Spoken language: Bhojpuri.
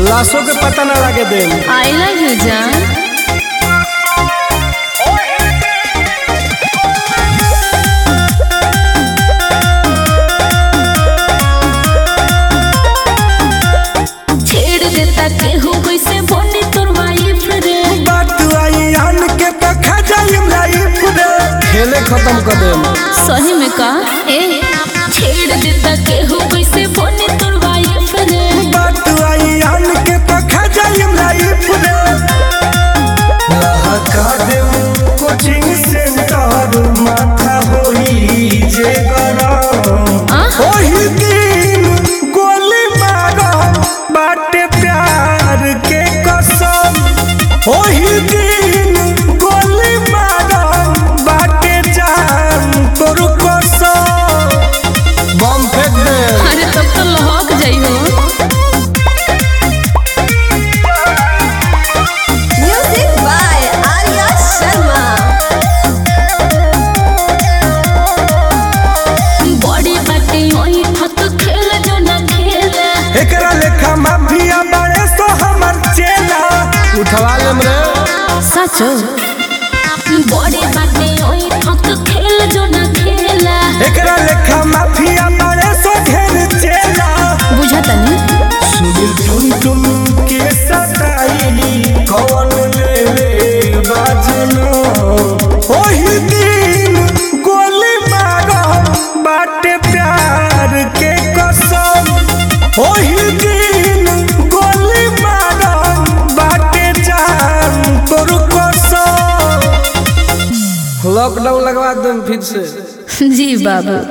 लाशों के पता ना लगे देम आई लव यू जान छेड़ देता केहू कैसे बने तोर वाइफ रे बात आई आन के तो खा जाइम लाइफ रे खेले खत्म कर देम सही में का ए छेड़ देता केहू कैसे बने तोर वाइफ रे बात आई आन के तो खा जाइम लाइफ रे लहका देम कोचिंग सेंटर माथा होई जे गरम आ? ओही दिन गोली मारो बाटे प्यार के कसम ओही दिन गोली मारो बाटे जान तोर कसम बम फेंक दे अरे तब तो लहक जाइ हो Music by Arya Sharma. बड़ी बाटे ओई फत खेल जो ना खेले एकरा लेखा माफिया बड़े सो हमर चेला उठवा लेम रे सचो बड़ी बाटे ओई फत खेल जो ना खेला एकरा लेखा माफिया बड़े सो घेर चेला बुझतनी सुनील टुन टुन के सताई कौन लेवे बाजना ओही दिन गोली मारो बाटे प्यार के कसम ओही दिन गोली मारो बाटे जान तोर कसम लॉकडाउन लगवा दूं फिर से जी बाबू